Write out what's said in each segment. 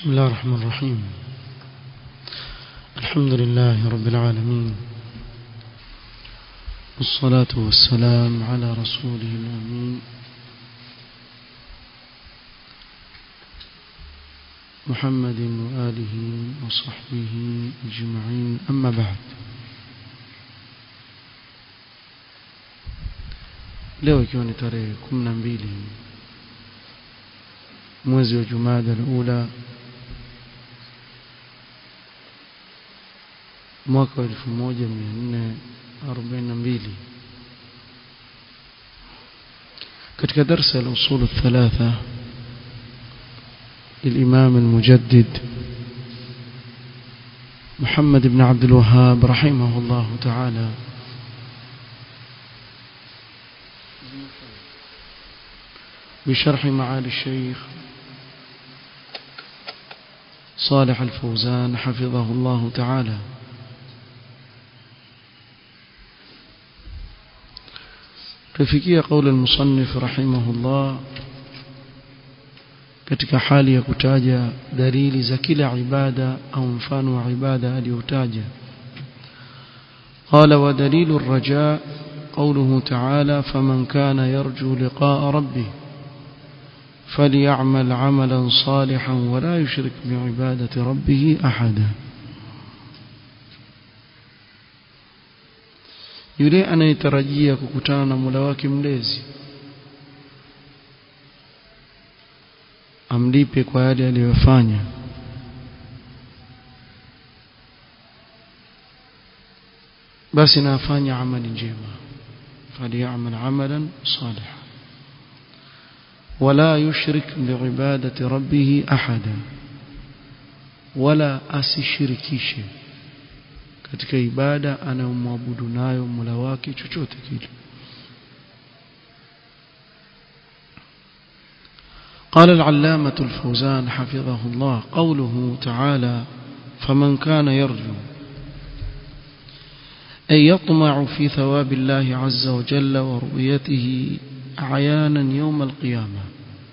بسم الله الرحمن الرحيم الحمد لله رب العالمين والصلاة والسلام على رسوله الأمين محمد وآله وصحبه أجمعين أما بعد leo ikiwa ni tarehe kumi na mbili mwezi wa jumada alula mwaka wa elfu moja mia nne arobaini na mbili katika darsa ya usul thalatha للإمام المجدد محمد بن عبد الوهاب رحمه الله تعالى بشرح معالي الشيخ صالح الفوزان حفظه الله تعالى tufikia قول المصنف رحمه الله katika hali ya kutaja dalili za kila ibada au mfano wa ibada aliyotaja قال ودليل الرجاء قوله تعالى فمن كان يرجو لقاء ربه فليعمل عملا صالحا ولا يشرك بعبادة ربه أحدا yule anayetarajia kukutana na Mola wake mlezi amlipe kwa yale aliyofanya basi na afanye amali njema falyamal amalan salihan ولا يشرك بعبادة ربه أحدا ولا asishirikishe katika ibada anayomwabudu nayo Mola wake chochote kile قال العلامة الفوزان حفظه الله قوله تعالى فمن كان يرجو أن يطمع في ثواب الله عز وجل ورؤيته عيانا يوم القيامة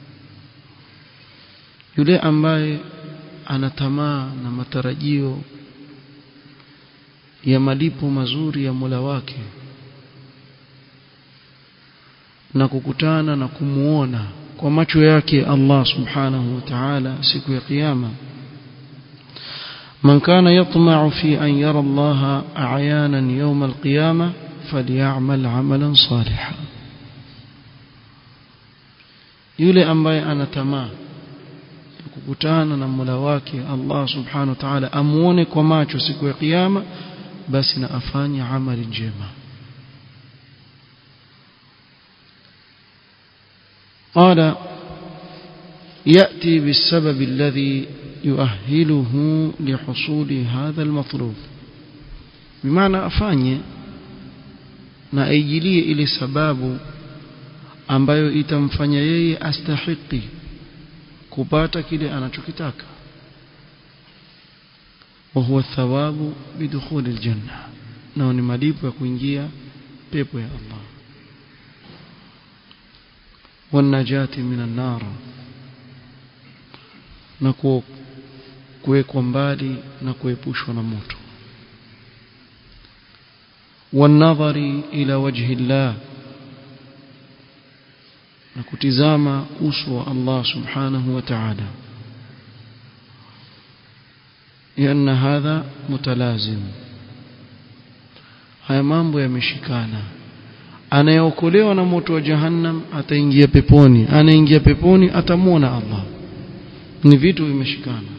yule ambaye ana tamaa na matarajio ya malipo mazuri ya Mola wake na kukutana na kumuona kwa macho yake Allah subhanahu wa ta'ala siku ya kiyama من كان يطمع في أن يرى الله أعيانا يوم القيامة فليعمل عملا صالحا yule ambaye ana tamaa kukutana na Mola wake Allah subhanahu wa ta'ala amuone kwa macho siku ya kiyama basi na afanye amali njema قال يأتي بالسبب الذي يؤهله لحصول هذا المطلوب بمعنى أفاني na aijilie ile sababu ambayo itamfanya yeye astahiki kupata kile anachokitaka wa huwa thawabu bidukhuli aljanna nao ni malipo ya kuingia pepo ya Allah wanajati minan nar na kuwekwa mbali na kuepushwa na moto والنظر إلى وجه الله na kutizama uso wa Allah subhanahu wa ta'ala لأن هذا متلازم haya mambo yameshikana anayeokolewa na moto wa jahannam ataingia peponi anaingia peponi atamwona Allah ni vitu vimeshikana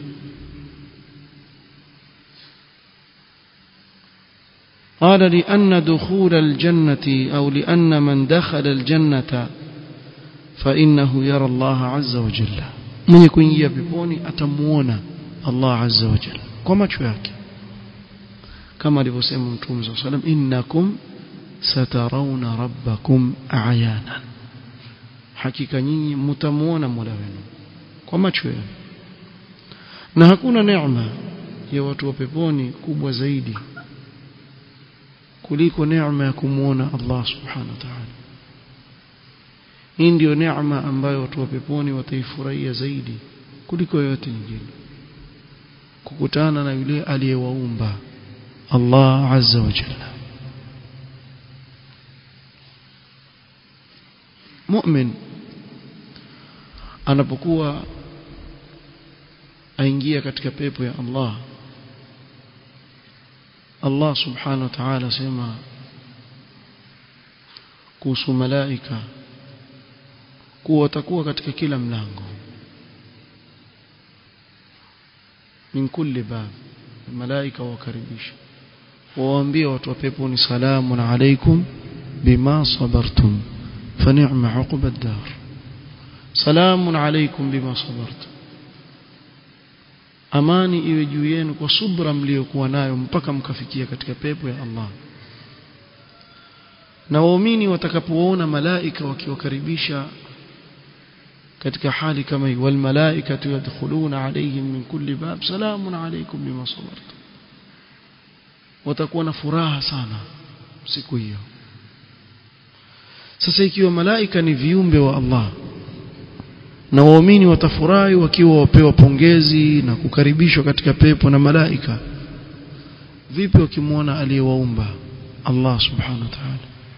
قال لأن دخول الجنة أو لأن من دخل الجنة فإنه يرى الله عز وجل من يكون يبيبوني أتمونا الله عز وجل كما تشوياك كما لبسيم متوم صلى الله عليه وسلم إنكم سترون ربكم أعيانا hakika nyinyi mtamuona Mola wenu kwa macho yenu na hakuna neema ya watu wa peponi kubwa zaidi kuliko neema ya kumuona Allah subhanahu wa ta'ala hii ndio neema ambayo watu wa peponi wataifurahia zaidi kuliko yote nyingine kukutana na yule aliyewaumba Allah azza wa jalla mu'min anapokuwa aingia katika pepo ya Allah Allah subhanahu wa ta'ala sema kuhusu malaika kuwa watakuwa katika kila mlango min kulli bab malaika wakaribisha waambie watu wa peponi salamun alaikum bima sabartum fa ni'ma uqba ad-dar salamun alaikum bima sabartum amani iwe juu yenu kwa subra mliokuwa nayo mpaka mkafikia katika pepo ya Allah na waumini watakapoona malaika wakiwakaribisha katika hali kama hii wal malaikatu yadkhuluna alayhim min kulli bab salamun alaykum bima sabartum watakuwa na furaha sana siku hiyo sasa ikiwa malaika ni viumbe wa Allah na waumini watafurahi wakiwa wapewa pongezi na kukaribishwa katika pepo na malaika vipi wakimwona aliyewaumba Allah subhanahu wa ta'ala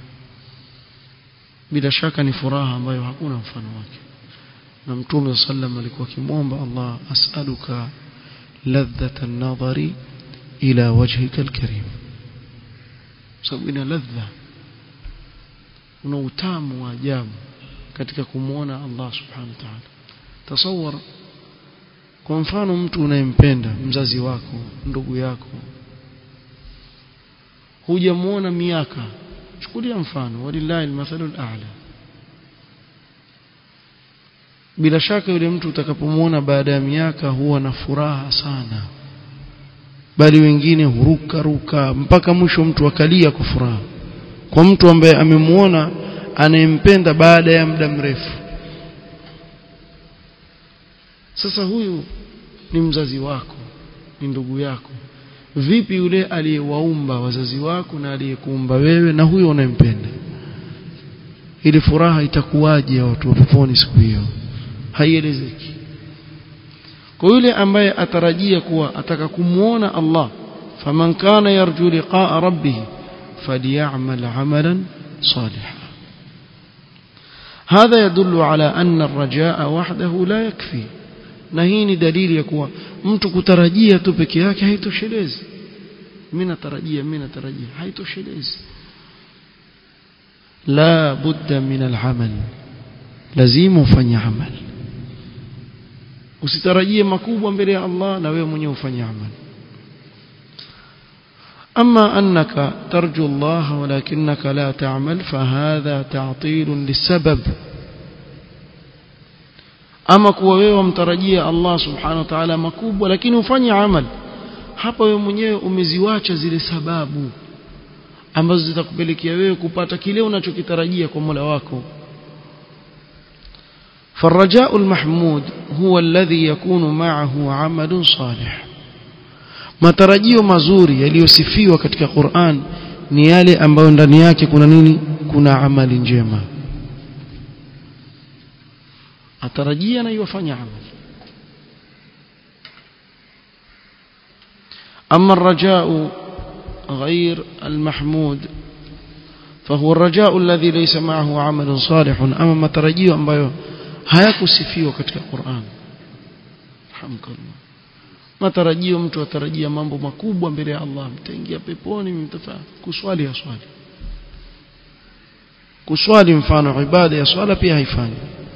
bila shaka ni furaha ambayo hakuna mfano wake na mtume sallam alikuwa akimwomba Allah as'aluka ladhata an-nadhari ila wajhika al-karim sababu ina ladha una utamu wa ajabu katika kumwona Allah subhanahu wa ta'ala tasawwar kwa mfano mtu unayempenda mzazi wako ndugu yako hujamuona miaka chukulia mfano walillahi almathalu al'a bila shaka yule mtu utakapomuona baada ya miaka huwa na furaha sana bali wengine huruka ruka mpaka mwisho mtu akalia kwa furaha kwa mtu ambaye amemuona anayempenda baada ya muda mrefu sasa huyu ni mzazi wako ni ndugu yako vipi yule aliyewaumba wazazi wako na aliyekuumba wewe na huyo unayempenda ili furaha itakuwaje watu wa peponi siku hiyo haielezeki kwa yule ambaye atarajia kuwa ataka kumuona Allah faman kana yarju liqa'a rabbih falyamal 'amalan salihan هذا يدل على أن الرجاء وحده لا يكفي na hii ni dalili ya kuwa mtu kutarajia tu peke yake haitoshelezi mimi natarajia mimi natarajia haitoshelezi la budda min al'amal lazima ufanye amal usitarajie makubwa mbele ya Allah na wewe mwenyewe ufanye amal أما أنك ترجو الله ولكنك لا تعمل فهذا تعطيل للسبب ama kuwa wewe wamtarajia Allah subhanahu wa ta'ala makubwa lakini ufanye amal hapa wewe mwenyewe umeziwacha zile sababu ambazo zitakupelekea wewe kupata kile unachokitarajia kwa Mola wako فالرجاء المحمود هو الذي يكون معه عمل صالح matarajio mazuri yaliyosifiwa katika Qur'an ni yale ambayo ndani yake kuna nini kuna amali njema atarajia na yufanya amali أما الرجاء غير المحمود فهو الرجاء الذي ليس معه عمل صالح أما ما ترجيه ambayo hayakusifiwa katika Qur'an alhamdulillah matarajio mtu atarajia mambo makubwa mbele ya Allah mtaingia peponi mtafaa kuswali ya swali kuswali mfano ibada ya swala pia haifanyi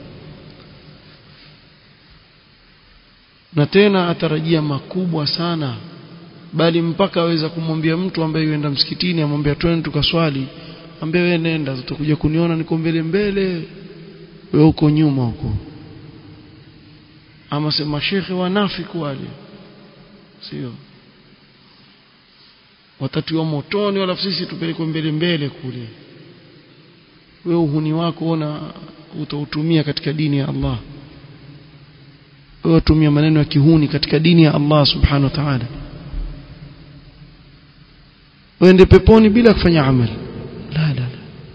na tena atarajia makubwa sana bali mpaka aweza kumwambia mtu ambaye yuenda msikitini amwambia twende tukaswali ambaye wewe nenda utakuja kuniona niko mbele mbele wewe uko nyuma huko ama sema shekhe wanafiki wale sio watatiwa motoni wala sisi tupelekwe mbele mbele kule wewe uhuni wako ona utautumia katika dini ya Allah wewe tumia maneno ya kihuni katika dini ya Allah subhanahu wa ta'ala uende peponi bila kufanya amali la la la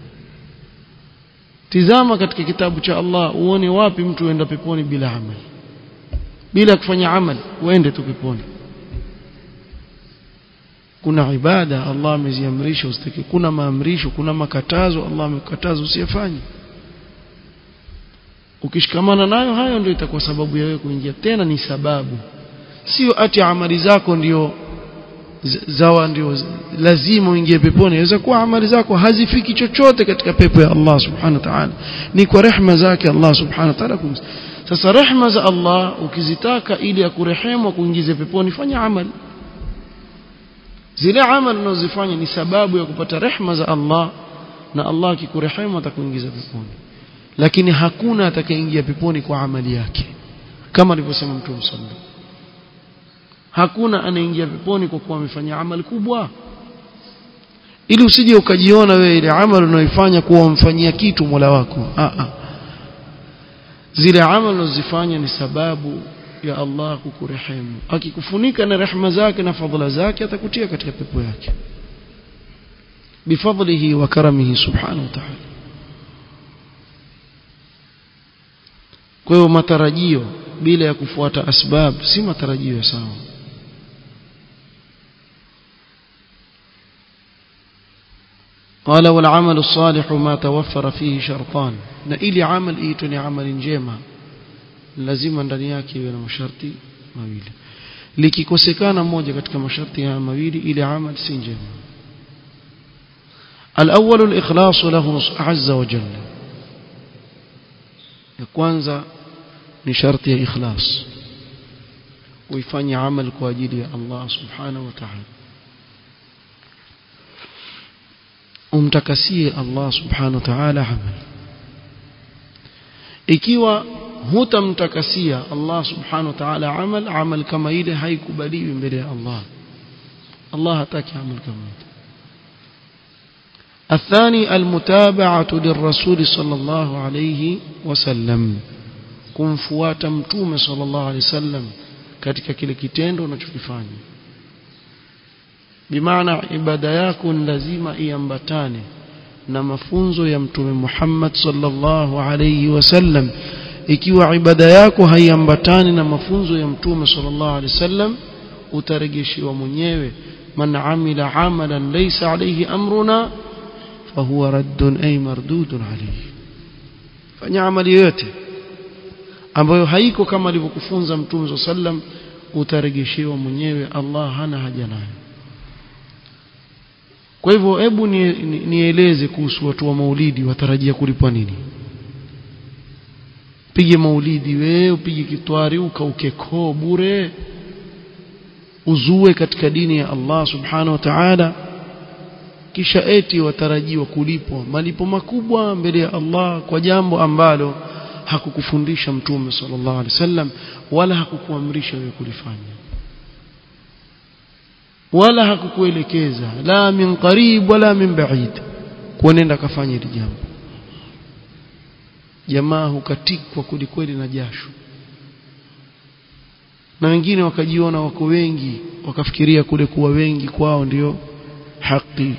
tizama katika kitabu cha Allah uone wapi mtu uenda peponi bila amali bila kufanya amali uende tu peponi kuna ibada Allah ameziamrisha usitake kuna maamrisho kuna makatazo Allah amekataza usiyafanye ukishikamana nayo hayo ndio itakuwa sababu ya wewe kuingia tena ni sababu sio ati amali zako ndio zawa ndio lazima uingie peponi inaweza kuwa amali zako hazifiki chochote katika pepo ya Allah subhanahu wa ta'ala ni kwa rehema zake Allah subhanahu wa ta'ala sasa rehema za Allah ukizitaka ili akurehemu kuingize peponi fanya amali zile amali unazofanya ni sababu ya kupata rehema za Allah na Allah akikurehemu atakuingiza peponi lakini hakuna atakayeingia peponi kwa amali yake kama alivyosema Mtume sallallahu hakuna anaingia peponi kwa kuwa amefanya amali kubwa ili usije ukajiona wewe ile amali unayoifanya kuwa umfanyia kitu Mola wako a a zile amali unazofanya ni sababu ya Allah kukurehemu akikufunika na rehema zake na fadhila zake atakutia katika pepo yake bifadlihi wa karamihi subhanahu wa ta'ala kwa hiyo matarajio bila ya kufuata asbab si matarajio ya sawa قال والعمل الصالح ما توفر فيه شرطان na ili amal iitwe ni amali njema lazima ndani yake iwe na masharti mawili likikosekana moja katika masharti haya mawili ile amal si njema الأول الإخلاص له عز وجل ya kwanza ni sharti ya ikhlas uifanye amal kwa ajili ya Allah subhanahu wa ta'ala umtakasie Allah subhanahu wa ta'ala amal ikiwa hutamtakasia Allah subhanahu wa ta'ala amal amal kama ile haikubaliwi mbele ya Allah Allah hataki amal kama ile الثاني المتابعة للرسول صلى الله عليه وسلم kumfuata mtume sallallahu alaihi wasallam katika kile kitendo unachokifanya bimaana ibada yako ni lazima iambatane na mafunzo ya mtume Muhammad sallallahu alaihi wasallam ikiwa ibada yako haiambatani na mafunzo ya mtume sallallahu alaihi wasallam utarejeshiwa mwenyewe man amila amalan laysa alayhi amruna fahuwa raddun ay mardudun alayhi fanya amali yote ambayo haiko kama alivyokufunza mtume sallam utarejeshewa mwenyewe Allah hana haja nayo kwa hivyo hebu nieleze ni, ni kuhusu watu wa maulidi watarajia kulipwa nini pige maulidi wewe upige kitwari ukauke koo bure uzue katika dini ya Allah subhanahu wa ta'ala kisha eti watarajiwa kulipwa malipo makubwa mbele ya Allah kwa jambo ambalo hakukufundisha mtume sallallahu alaihi wasallam wala hakukuamrisha wewe kulifanya wala hakukuelekeza la min qarib wala min ba'id kuonenda kafanya hili jambo jamaa hukatikwa kulikweli na jasho na wengine wakajiona wako wengi wakafikiria kule kuwa wengi kwao ndio haki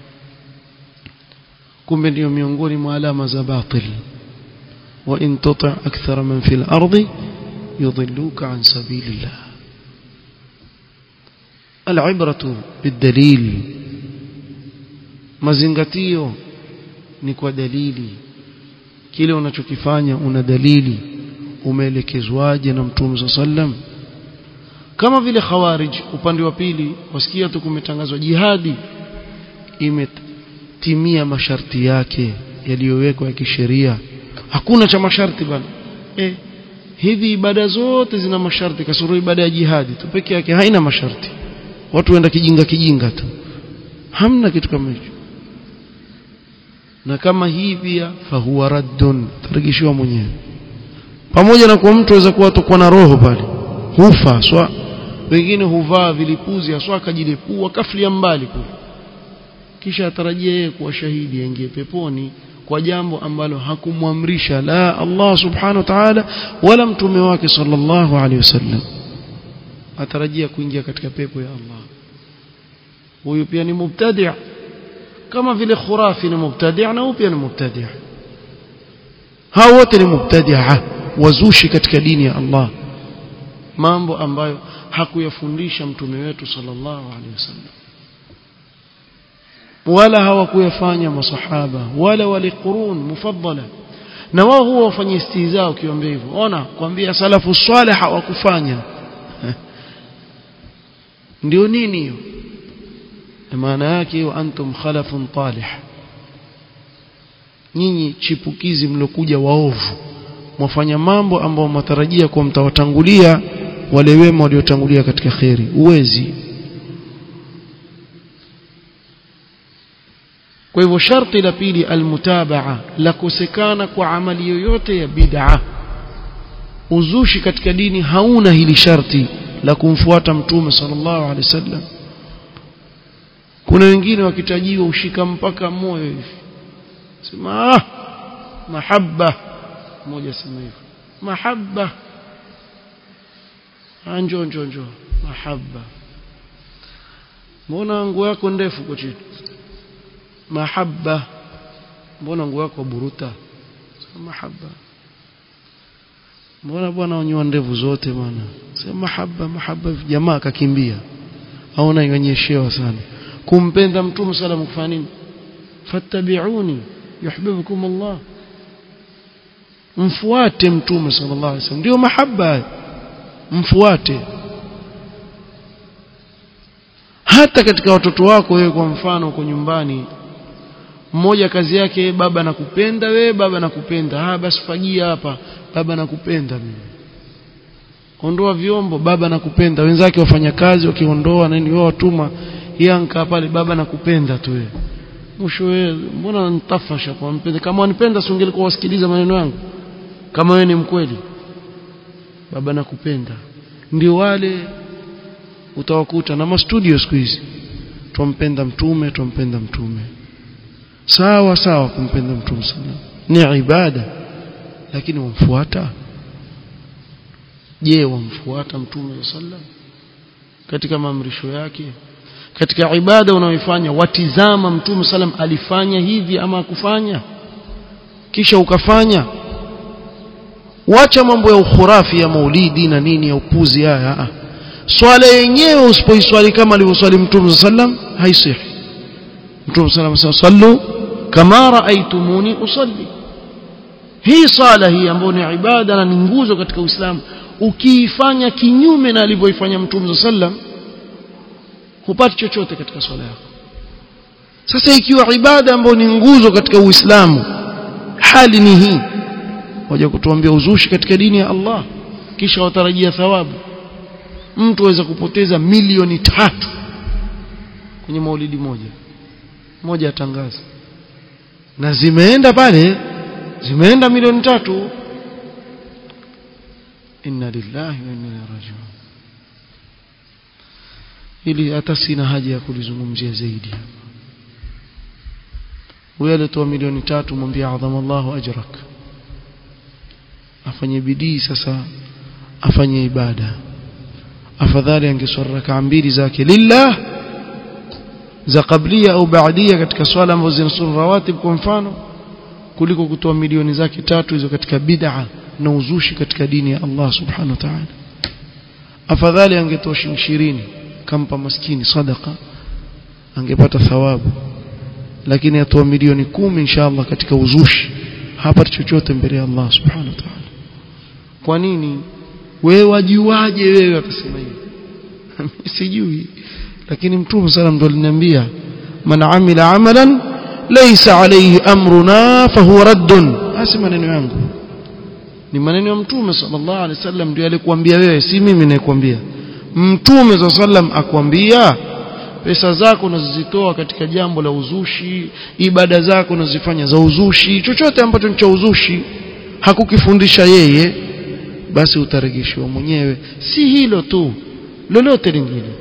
kumbe ndio miongoni mwa alama za batil wa in tuti akthara man fil ardi yudilluka an sabilillah العبرة بالدليل mazingatio ni kwa dalili kile unachokifanya una dalili umeelekezwaje na mtume sallam kama vile khawarij upande wa pili wasikia tu kumetangazwa jihadi imetimia masharti yake yaliyowekwa ya kisheria hakuna cha masharti bana eh hivi ibada zote zina masharti kasoro ibada ya jihadi tu peke yake haina masharti watu wenda kijinga kijinga tu hamna kitu kama hicho na kama hii pia fahuwa raddun tarejeshiwa mwenyewe pamoja na kwa mtu aweza kuwa atakuwa na roho pale hufa swa wengine huvaa vilipuzi aswa akajilipua kaflia mbali kule kisha atarajia yeye kuwa shahidi aingie peponi kwa jambo ambalo hakumwamrisha la Allah subhanahu wa ta'ala wala mtume wake sallallahu alaihi wasallam atarajia kuingia katika pepo ya Allah huyu pia ni mubtadi' kama vile khurafi ni mubtadi' na huyu pia ni mubtadi' hao wote ni mubtadi'a wazushi katika dini ya Allah mambo ambayo hakuyafundisha mtume wetu sallallahu alaihi wasallam wala hawakuyafanya masahaba wala wale qurun mufaddala na wao huwa wafanye istihza ukiwaambia hivyo ona kwambia salafu salih hawakufanya ndio nini hiyo maana yake hiyo antum khalafun talih nyinyi chipukizi mlokuja waovu mwafanya mambo ambayo matarajia kwa mtawatangulia wale wema waliotangulia katika kheri uwezi kwa hivyo sharti la pili almutabaa la kosekana kwa amali yoyote ya bid'a uzushi katika dini hauna hili sharti la kumfuata mtume sallallahu alaihi wasallam kuna wengine wakitajiwa ushika mpaka moyo hivi sema ah mahabba mmoja sema hivyo mahabba anjo njo njo mahabba mbona nguo yako ndefu kwa chini mahabba mbona nguo yako buruta sema mahabba mbona bwana unyoa ndevu zote bwana sema mahaba mahaba jamaa akakimbia aona ionyeshewa sana kumpenda mtume sallam kufanya nini fattabi'uni yuhibbukum Allah mfuate mtume sallallahu alaihi wasallam ndio mahaba mfuate hata katika watoto wako wewe kwa mfano uko nyumbani mmoja kazi yake baba nakupenda we baba nakupenda ah basi fagia hapa baba nakupenda mimi ondoa vyombo baba nakupenda wenzake wafanya kazi wakiondoa nani wao watuma yanka pale baba nakupenda tu wewe mwisho wewe mbona nitafasha kwa mpenda kama wanipenda si ungelikuwa wasikiliza maneno yangu kama wewe ni mkweli baba nakupenda ndio wale utawakuta na mastudio siku hizi tumpenda mtume tumpenda mtume sawa sawa kumpenda mtume sana ni ibada lakini wamfuata je wamfuata mtume sallam katika maamrisho yake katika ibada unaoifanya watizama mtume sallam alifanya hivi ama akufanya kisha ukafanya wacha mambo ya ukhurafi ya maulidi na nini ya upuzi haya swala yenyewe usipoiswali kama alivyoswali mtume sallam haisihi mtume sallam sallu kama raaitumuni usalli hii sala hii ambayo ni ibada na ni nguzo katika Uislamu ukiifanya kinyume na alivyoifanya Mtume sallam hupati chochote katika swala yako sasa ikiwa ibada ambayo ni nguzo katika Uislamu hali ni hii waje kutuambia uzushi katika dini ya Allah kisha watarajia thawabu mtu aweza kupoteza milioni tatu kwenye maulidi moja moja atangaza na zimeenda pale zimeenda milioni tatu inna lillahi wa inna ilaihi rajiun ili hata sina haja ya kulizungumzia zaidi huyo alitoa milioni tatu mwambie adhama Allahu ajrak afanye bidii sasa afanye ibada afadhali angeswali rakaa mbili zake lillah za kablia au baadia katika swala ambazo zinasuru rawatib kwa mfano kuliko kutoa milioni zake tatu hizo katika bid'a na uzushi katika dini ya Allah subhanahu wa ta'ala afadhali angetoa shilingi 20 kampa maskini sadaka angepata thawabu lakini atoa milioni kumi inshallah katika uzushi hapati chochote mbele ya Allah subhanahu wa ta'ala kwa nini wewe wajuaje wewe akasema hivi sijui lakini mtume sallam ndo aliniambia man amila amalan laysa alayhi amruna fahuwa raddun hasi maneno yangu ni maneno ya mtume sallallahu alaihi wasallam ndio alikuambia wewe si mimi ninayekwambia mtume sallallahu sallam akwambia pesa zako unazozitoa katika jambo la uzushi ibada zako unazifanya za uzushi chochote ambacho ni cha uzushi hakukifundisha yeye basi utarejeshiwa mwenyewe si hilo tu lolote lingine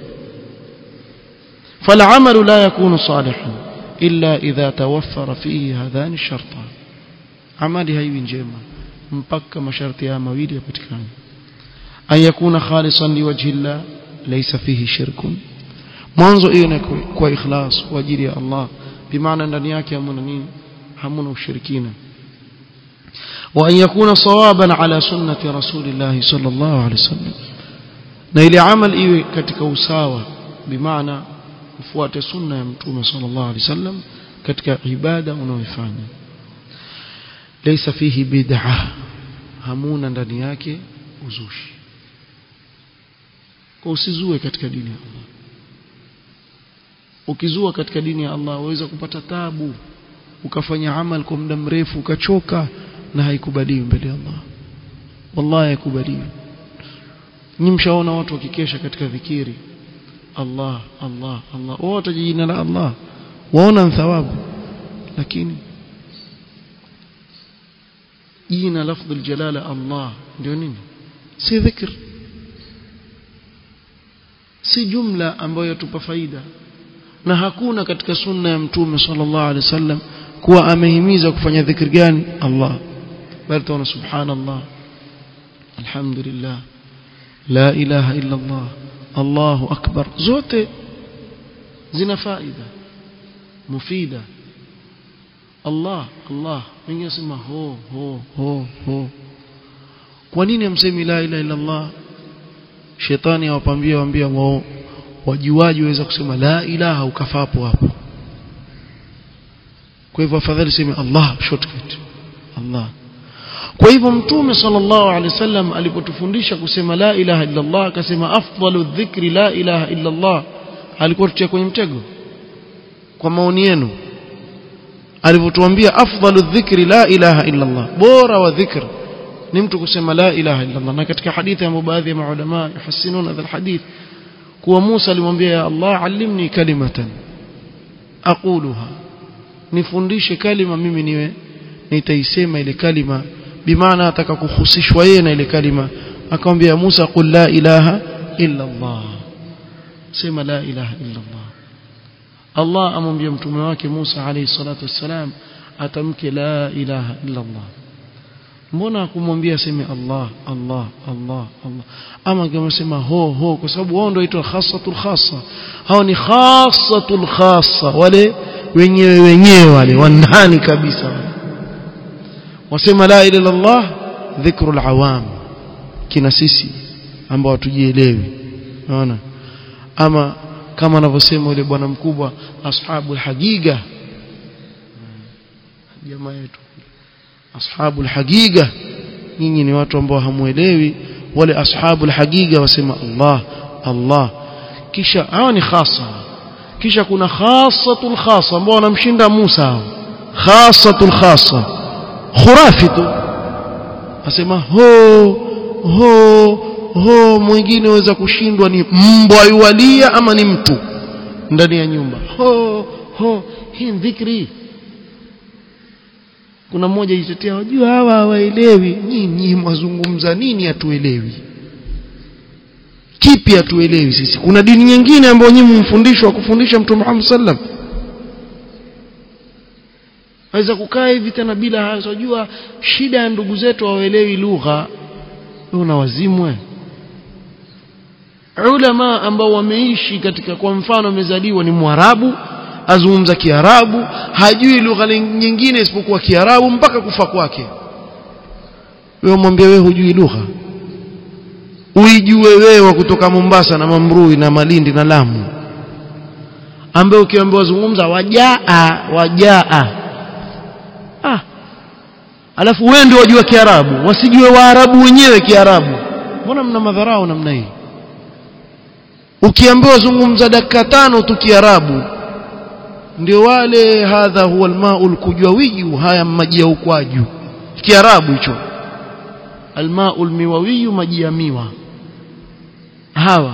فالعمل لا يكون صالحا إلا إذا توفر فيه هذان الشرطان عملي هاي njema mpaka masharti haya mawili yapatikane an yakuna khalisan liwajhi Allah laysa fihi shirkun mwanzo hiyo ni kwa ikhlas kwa ajili ya Allah bimaana ndani yake hamuna nini hamuna ushirikina wa an yakuna sawaban ala sunnati rasulillah sallallahu alaihi wasallam na ile amal iwe katika usawa bimaana ufuate sunna ya mtume sallallahu alaihi wasallam katika ibada unaoifanya laysa fihi bid'ah hamuna ndani yake uzushi kwa usizue katika dini ya Allah ukizua katika dini ya Allah waweza kupata tabu ukafanya amal kwa muda mrefu ukachoka na haikubaliwi mbele ya Allah wallahi haikubaliwi ni mshaona watu wakikesha katika dhikiri Allah Allah Allah wote jina la Allah waona thawabu lakini jina lafdhu aljalala Allah ndio nini si dhikr si jumla ambayo yatupa faida na hakuna katika sunna ya mtume sallallahu alaihi wasallam kuwa amehimiza kufanya dhikri gani Allah bali tuona subhanallah alhamdulillah la ilaha illa Allah Allahu akbar zote zina faida mufida Allah Allah wengine sema ho ho ho ho kwa nini amsemi la ilaha illa Allah shetani awapambia waambia wao wajuaji waweza kusema la ilaha ukafapo hapo kwa hivyo afadhali sema Allah shortcut Allah kwa hivyo mtume sallallahu alaihi wasallam alipotufundisha kusema la ilaha illa Allah akasema afdalu dhikri la ilaha illa Allah alikuwa tutia kwenye mtego kwa maoni yenu alipotuambia afdalu dhikri la ilaha illa Allah bora wa dhikr ni mtu kusema la ilaha illa Allah na katika hadithi ambayo baadhi ya maulama yuhassinuna hadha alhadith kuwa Musa alimwambia ya Allah allimni kalimatan aquluha nifundishe kalima mimi niwe nitaisema ile kalima bimaana ataka kuhusishwa yeye na ile kalima akamwambia Musa qul la ilaha illa Allah sema la ilaha illa Allah Allah amwambia mtume wake Musa alayhi salatu wassalam atamke la ilaha illa Allah mbona kumwambia aseme Allah Allah Allah Allah ama kama sema ho ho kwa sababu wao ndio waitwa khassatul khassa hao ni khassatul khassa wale wenyewe wenyewe wale wanani kabisa wale wasema la ilaha illallah dhikrul awam kina sisi ambao hatujielewi unaona ama kama anavyosema yule bwana mkubwa ashabul hagiga jamaa yetu ashabul hagiga nyinyi ni watu ambao hamuelewi wale ashabul hagiga wasema Allah Allah kisha hao ni khasa kisha kuna khasatul khasa ambao wanamshinda Musa hao khasatul khasa khurafi tu asema ho ho ho mwingine waweza kushindwa ni mbwa yualia ama ni mtu ndani ya nyumba ho ho hii dhikri kuna mmoja jitetea wajua hawa hawaelewi nyinyi mwazungumza nini hatuelewi kipi hatuelewi sisi kuna dini nyingine ambayo nyinyi mfundishwa kufundisha mtume Muhammad sallam waweza kukaa hivi tena bila haya unajua shida ya ndugu zetu hawaelewi lugha wewe unawazimwe ulama ambao wameishi katika kwa mfano amezaliwa ni mwarabu azungumza kiarabu hajui lugha nyingine isipokuwa kiarabu mpaka kufa kwake wewe mwambie wewe hujui lugha uijue wewe kutoka Mombasa na Mamrui na Malindi na Lamu ambaye ukiambiwa zungumza wajaa wajaa ah alafu wewe ndio wajua kiarabu wasijue waarabu wenyewe kiarabu mbona mna madharau namna hii ukiambiwa zungumza dakika tano tu kiarabu ndio wale hadha huwa almaul kujwawiju haya maji ya ukwaju kiarabu hicho almaul miwawiyu maji ya miwa hawa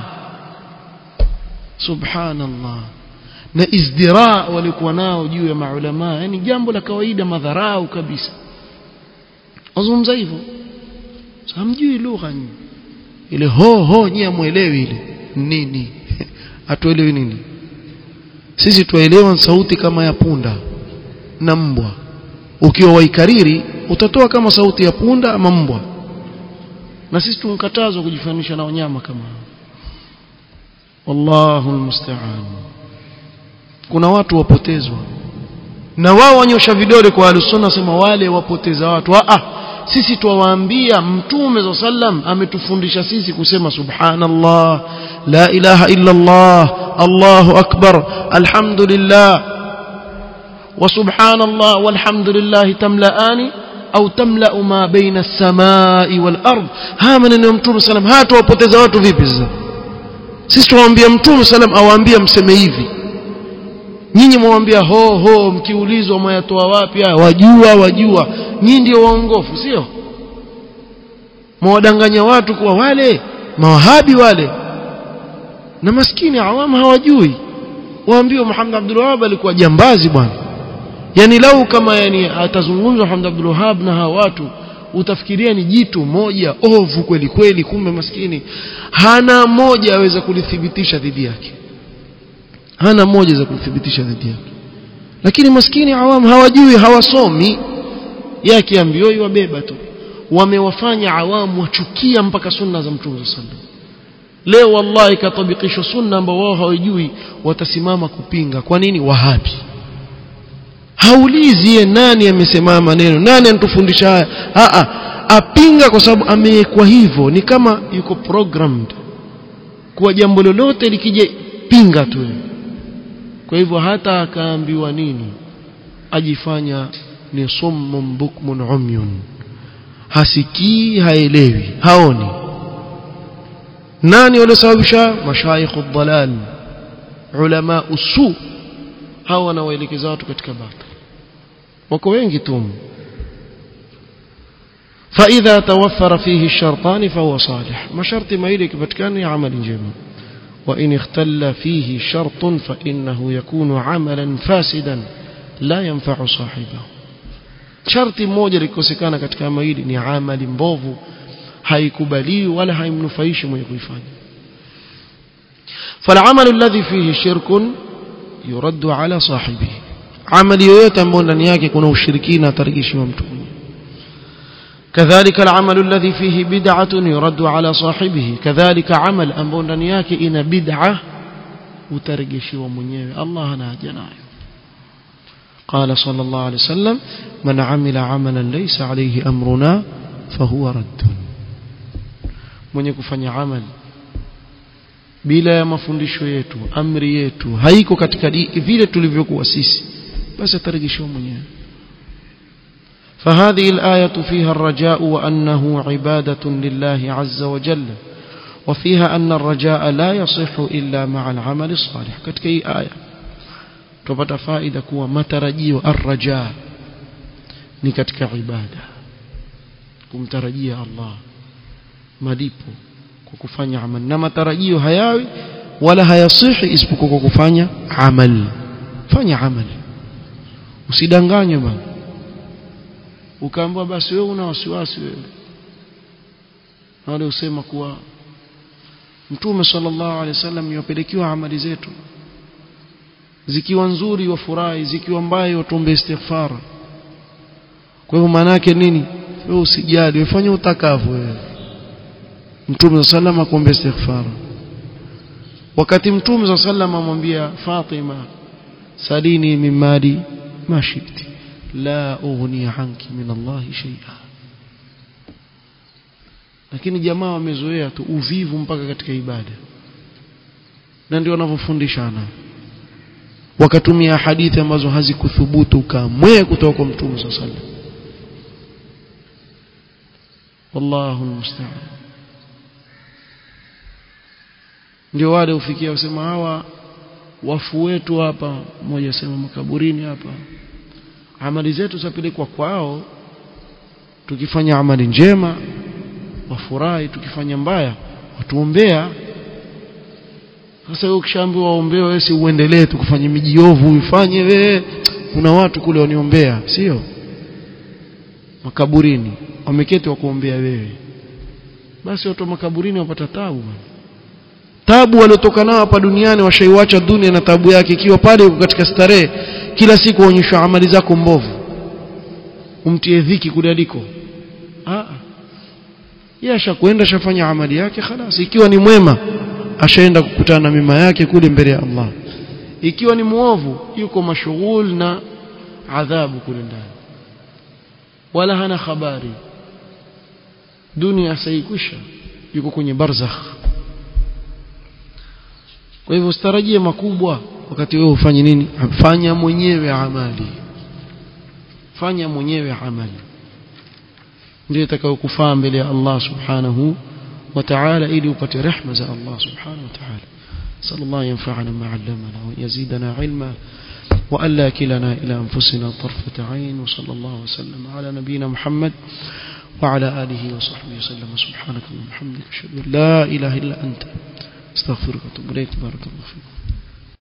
subhanallah na izdira walikuwa nao juu ya maulama yani jambo la kawaida madharau kabisa wazungumza hivyo hamjui lugha ile ho ho nyie muelewi ile nini hatuelewi nini sisi tuelewa sauti kama ya punda na mbwa ukiwa waikariri utatoa kama sauti ya punda ama mbwa na sisi tunkatazwa kujifanisha na wanyama kama wallahu almusta'an kuna watu wapotezwa na wao wanyosha vidole kwa alusunna sema wale wapoteza watu ah sisi tuwaambia mtume sallam ametufundisha sisi kusema subhanallah la ilaha illa Allah الله أكبر الحمد لله وسبحان الله والحمد لله تملأان au tamla ma baina as-samai wal ard haya maneno ya mtume sallam hata wapoteza watu vipi sasa sisi tuwaambia mtume sallam awaambia mseme hivi nyinyi mwambia ho ho mkiulizwa mwayatoa wapi haya wajua wajua nyinyi ndio waongofu sio mwadanganya watu kuwa wale mawahabi wale na maskini awamu hawajui waambiwa Muhammad Abdul Wahhab alikuwa jambazi bwana yani lau kama yani atazungumzwa Muhammad Abdul Wahhab na hawa watu utafikiria ni jitu moja ovu kweli kweli kumbe maskini hana moja aweza kulithibitisha dhidi yake hana moja za kulithibitisha dhidi yake lakini maskini awamu hawajui hawasomi yake ambioi wabeba tu wamewafanya awamu wachukia mpaka sunna za mtume sallallahu leo wallahi katabikishwa sunna ambao wao hawajui watasimama kupinga kwa nini wahabi haulizi ye nani amesema maneno nani anatufundisha haya a a apinga kwa sababu amewekwa hivyo ni kama yuko programmed kwa jambo lolote likija pinga tu kwa hivyo hata akaambiwa nini ajifanya ni summun bukmun umyun hasikii haelewi haoni nani waliosababisha mashaikh ad-dalal ulama usu hawa wanawaelekeza watu katika batil wako wengi tu فإذا توفر فيه الشرطان فهو صالح ما شرط ما يلك بتكان عمل جميل وإن اختل فيه شرط فإنه يكون عملا فاسدا لا ينفع صاحبه شرط moja likosekana katika maili ni amali mbovu haikubaliwi wala haimnufaishi mwenye kuifanya فالعمل الذي فيه شرك يرد على صاحبه amali yoyote ambayo ndani yake kuna ushirikina atarejeshwa mtu كذلك العمل الذي فيه بدعة يرد على صاحبه كذلك عمل ambao ndani yake ina bid'a utarejeshiwa mwenyewe Allah anaja nayo قال صلى الله عليه وسلم من عمل عملا ليس عليه أمرنا فهو رد mwenye kufanya amal bila ya mafundisho yetu amri yetu haiko katika vile tulivyokuwa sisi basi atarejeshwa mwenyewe فهذه الآية فيها الرجاء وأنه عبادة لله عز وجل وفيها أن الرجاء لا يصح إلا مع العمل الصالح كتك أي آية تبت فائدة كوا مترجي الرجاء نكتك عبادة كم ترجي الله malipo kwa kufanya amal na matarajio hayawi wala hayasihi isipokuwa kwa kufanya amal fanya amal usidanganywe bwana ukaambiwa basi wewe una wasiwasi wewe wale usema kuwa mtume sallallahu alaihi wasallam yopelekiwa amali zetu zikiwa nzuri wafurahi zikiwa mbaya watombe istighfar kwa hivyo maana yake nini wewe usijali ufanye utakavyo wewe mtume sallam akuombe istighfar wakati mtume sallam amwambia Fatima salini min mali ma shikti la ughni anki min Allah shay'a lakini jamaa wamezoea tu uvivu mpaka katika ibada na ndio wanavyofundishana wakatumia hadithi ambazo hazikuthubutu kamwe kutoka kwa mtume sallam wallahu almusta'an ndio wale ufikia usema hawa wafu wetu hapa mmoja sema makaburini hapa amali zetu zapelekwa kwao tukifanya amali njema wafurahi tukifanya mbaya watuombea sasa wewe ukishaambiwa waombewe wewe si uendelee tu kufanya mijiovu uifanye wewe kuna watu kule waniombea sio makaburini wameketi wa kuombea wewe basi watu wa makaburini wapata tabu bwana tabu waliotoka nao hapa duniani washaiwacha dunia na tabu yake ikiwa pale uko katika starehe kila siku waonyeshwa amali zako mbovu umtie dhiki kule aliko ah yeye ashakwenda ashafanya amali yake خلاص ikiwa ni mwema ashaenda kukutana na mema yake kule mbele ya Allah ikiwa ni muovu yuko mashughul na adhabu kule ndani wala hana habari dunia saikwisha yuko kwenye barzakh kwa hivyo usitarajie makubwa wakati wewe ufanye nini fanya mwenyewe amali fanya mwenyewe amali ndio itakayokufaa mbele ya Allah subhanahu wa ta'ala ili upate rehema za Allah subhanahu wa ta'ala صلى الله ينفعنا ما علمنا ويزيدنا علما وألا كلنا إلى أنفسنا طرفة عين وصلى الله وسلم على نبينا محمد وعلى آله وصحبه وسلم سبحانك اللهم وبحمدك أشهد أن لا إله إلا أنت استغفرك واتوب إليك بارك الله فيكم